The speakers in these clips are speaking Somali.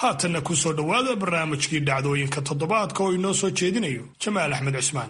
haatanna ku soo dhowaada barnaamijkii dhacdooyinka toddobaadka oo inoo soo jeedinayo jamaal axmed cismaan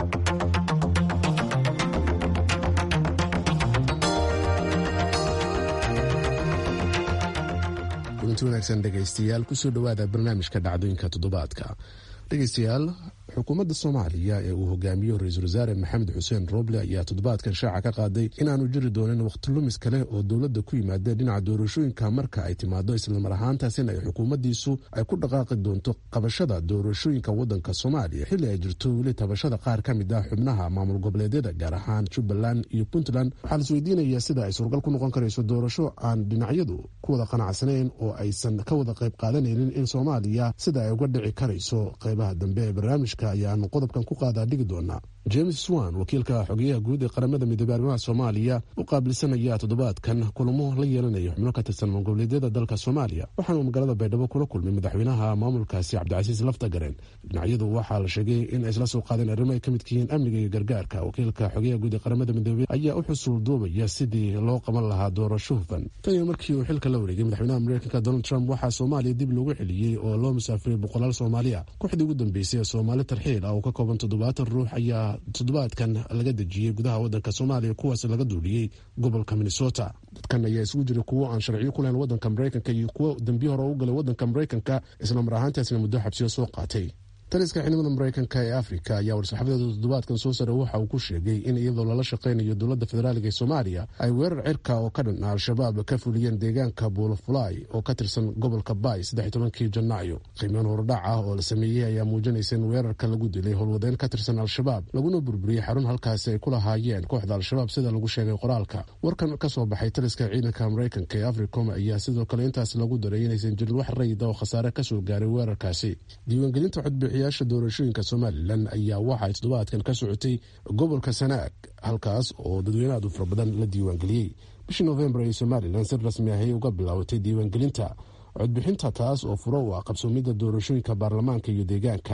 kulanti wanaagsan dhegaystayaal kusoo dhowaada barnaamijka dhacdooyinka toddobaadka dhegaystayaal xukuumadda soomaaliya ee uu hogaamiyo ra-iisul wasaare maxamed xuseen roble ayaa toddobaadkan shaaca ka qaaday inaanu jiri doonin wakhti lumis kale oo dowladda ku yimaada dhinaca doorashooyinka marka ay timaado islamar ahaantaasina ay xukuumaddiisu ay ku dhaqaaqi doonto qabashada doorashooyinka waddanka soomaaliya xilli ay jirto weli tabashada qaar ka mid ah xubnaha maamul goboleedyada gaar ahaan jubbaland iyo puntland waxaa la isweydiinayaa sida ay suuragal ku noqon karayso doorasho aan dhinacyadu ku wada qanacsanayn oo aysan ka wada qayb qaadanaynin in soomaaliya sida ay uga dhici karayso qaybaha dambe ee barnaamijka ayaanu qodobkan ku qaadaa dhigi doonaa james swan wakiilka xogeyaha guud ee qaramada midoobey arrimaha soomaaliya u qaabilsanaya toddobaadkan kulamo la yeelanaya xubno ka tirsan magoboleedyada dalka soomaaliya waxaanuu magaalada baydhabo kula kulmay madaxweynaha maamulkaasi cabdicasiis laftagaren dhinacyadu waxaa la sheegay in ay isla soo qaadeen arrimo ay ka midka yihiin amniga iyo gargaarka wakiilka xogeyaha guud ee qaramada midoobey ayaa u xusuul duubaya sidii loo qaban lahaa doorasho hufan tan iyo markii uu xilka la wareegay madaxweynaha mareykanka donald trump waxaa soomaaliya dib loogu celiyey oo loo musaafiriyey boqolaal soomaaliya kooxdii ugu dambeysay ee soomaali tarxiil ah oo ka kooban toddobaatan ruux ayaa toddobaadkan laga dejiyey gudaha waddanka soomaaliya kuwaas laga duuliyey gobolka minnesota dadkan ayaa isugu jira kuwo aan sharciyo ku lahayn waddanka mareykanka iyo kuwo dembiyo hore u galay waddanka mareykanka isla mar ahaantaasna muddo xabsiyo soo qaatay taliska ciidamada mareykanka ee afrika ayaa war-saxafadeeda toddobaadkan soo sare waxa uu ku sheegay in iyadoo lala shaqaynayo dowladda federaaliga ee soomaaliya ay weerar cirka oo ka dhan al-shabaab ka fuliyeen deegaanka buulafulay oo ka tirsan gobolka bay saddex tobankii janaayo qiimeyn horudhac ah oo la sameeyey ayaa muujinaysa in weerarka lagu dilay howlwadeen ka tirsan al-shabaab laguna burburiyey xarun halkaasi ay ku lahaayeen kooxda al-shabaab sida lagu sheegay qoraalka warkan ka soo baxay taliska ciidanka mareykanka ee africom ayaa sidoo kale intaas lagu daray inaysan jirin wax rayida oo khasaare kasoo gaaray weerarkaasi diiwaangelinta codbi yaasha doorashooyinka somalilan ayaa waxaay toddobaadkan ka socotay gobolka sanaag halkaas oo dadweyne aad u fara badan la diiwaangeliyey bishii novembar ay somalilan si rasmi ahay uga bilaabatay diiwaangelinta codbixinta taas oo furo u ah qabsoomidda doorashooyinka baarlamaanka iyo deegaanka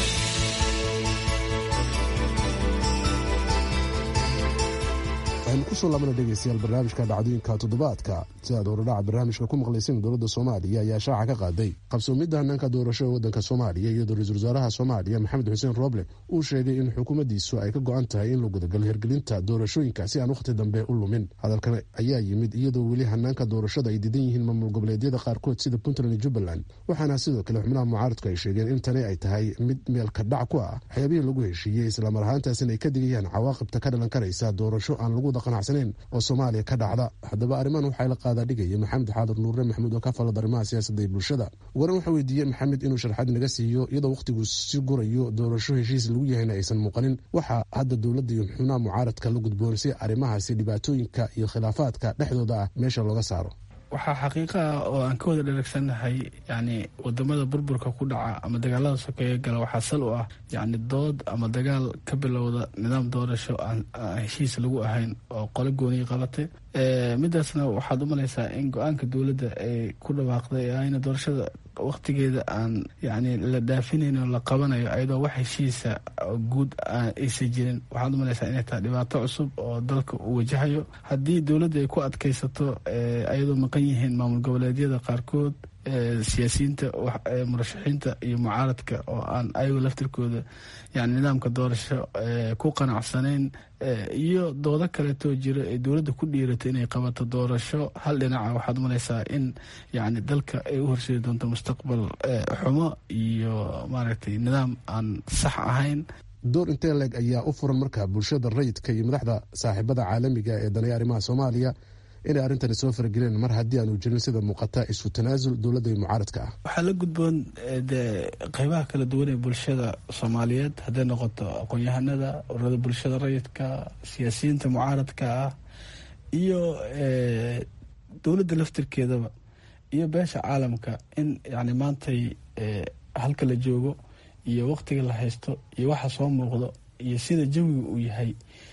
waxaynu kusoo laabana dhegeystayaal barnaamijka dhacdooyinka toddobaadka si aad horodhaca barnaamijka ku maqlayseen dowladda soomaaliya ayaa shaaca ka qaaday qabsoomidda hanaanka doorasho ee waddanka soomaaliya iyadoo ra-iisul wasaaraha soomaaliya maxamed xuseen rooble uu sheegay in xukuumaddiisu ay ka go-an tahay in la gudagalo hirgelinta doorashooyinka si aan wakhti dambe u lumin hadalkan ayaa yimid iyadoo weli hanaanka doorashada ay diidan yihiin maamul goboleedyada qaarkood sida puntland iyo jubbaland waxaana sidoo kale xubnaha mucaaradku ay sheegeen in tani ay tahay mid meelka dhac ku ah waxyaabihii lagu heshiiyey islamar ahaantaasina ay ka digayaan cawaaqibta ka dhalan karaysa doorasho aan lagu qanacsaneyn oo soomaaliya ka dhacda haddaba arrimahan waxaa la qaadaa dhigaya maxamed xaadir nuure maxamuud oo ka falad arrimaha siyaasadda iyo bulshada waran waxaa weydiiyey maxamed inuu sharxaad naga siiyo iyadoo wakhtigu si gurayo doorasho heshiis lagu yahayna aysan muuqanin waxaa hadda dowladda iyo xubnaha mucaaradka la gudboon si arrimahaasi dhibaatooyinka iyo khilaafaadka dhexdooda ah meesha looga saaro waxaa xaqiiqa ah oo aan ka wada dharagsannahay yani wadamada burburka ku dhaca ama dagaalada sokeeye gala waxaa sal u ah yani dood ama dagaal ka bilowda nidaam doorasho aan heshiis lagu ahayn oo qole gooniyi qabatay midaasna waxaad u malaysaa in go-aanka dowladda ay ku dhawaaqday ee ayna doorashada waktigeeda aan yani la dhaafinayn oo la qabanayo ayadoo wax heshiisa guud aysan jirin waxaad u malaysaa inay tahay dhibaato cusub oo dalka uu wajahayo haddii dowladda ay ku adkaysato ayadoo maqan yihiin maamul goboleedyada qaarkood siyaasiyiinta murashaxiinta iyo mucaaradka oo aan ayago laftirkooda yani nidaamka doorasho ku qanacsanayn iyo doodo kaleetoo jiro ee dowladda ku dhiirato inay qabato doorasho hal dhinaca waxaad malaysaa in yani dalka ay u horseedi doonto mustaqbal xumo iyo maaragtay nidaam aan sax ahayn door intee leeg ayaa u furan marka bulshada rayidka iyo madaxda saaxiibada caalamiga ee danaya arrimaha soomaaliya inay arrintani soo farageleen mar haddii aanu jirin sida muuqata isu tanaasul dowladda iyo mucaaradka ah waxaa la gudboon dee qeybaha kala duwan ee bulshada soomaaliyeed hadday noqoto aqoon-yahanada ururada bulshada rayidka siyaasiyiinta mucaaradka ah iyo dowladda laftirkeedaba iyo beesha caalamka in yani maantay halka la joogo iyo waqtiga la haysto iyo waxa soo muuqdo iyo sida jawiga uu yahay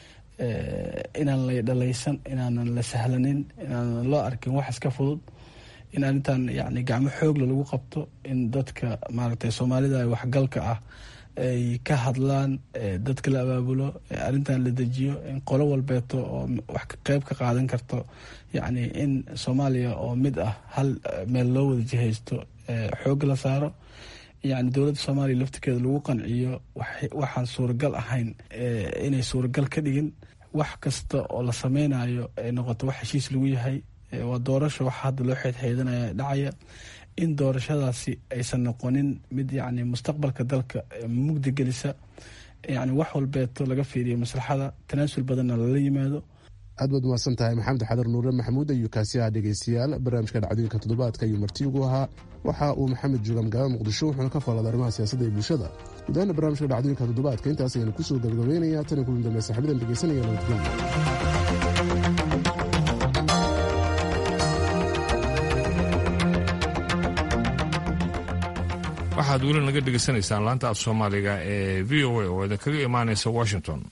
inaan la dhalaysan inaanan la sahlanin inaanan loo arkin wax iska fudud in arrintan yani gacmo xoogla lagu qabto in dadka maaragtay soomaalida waxgalka ah ay ka hadlaan dadka la abaabulo arrintan la dejiyo in qolo walbeeto oo wax qeyb ka qaadan karto yacni in soomaaliya oo mid ah hal meel loo wada jihaysto xoog la saaro yani dowladda soomaaliya laftirkeeda lagu qanciyo waxaan suuragal ahayn inay suuragal ka dhigin wax kasta oo la sameynayo ay noqoto wax heshiis lagu yahay waa doorasho waxa hadda loo xeedxeedanaya dhacaya in doorashadaasi aysan noqonin mid yani mustaqbalka dalka mugdi gelisa yani wax walbeeto laga fiiriyo maslaxada tanaasul badanna lala yimaado aad baad umahadsan tahay maxamed xadar nuure maxamuud ayuu kaasi ah dhegeystayaal barnaamijka dhacdooyinka toddobaadka ayuu marti ugu ahaa waxa uu maxamed jooga magaalada muqdisho wuxuuna ka faallada arrimaha siyaasadda iyo bulshada gudahaana barnaamijka dhacdooyinka toddobaadka intaas ayaan kusoo gabagabeynaya tan iyo kulan dambe saxabadan dhegeysanaya nabadgelyo waxaad weli naga dhegaysanaysaan laanta af soomaaliga ee v o a oo idinkaga imaanaysa washington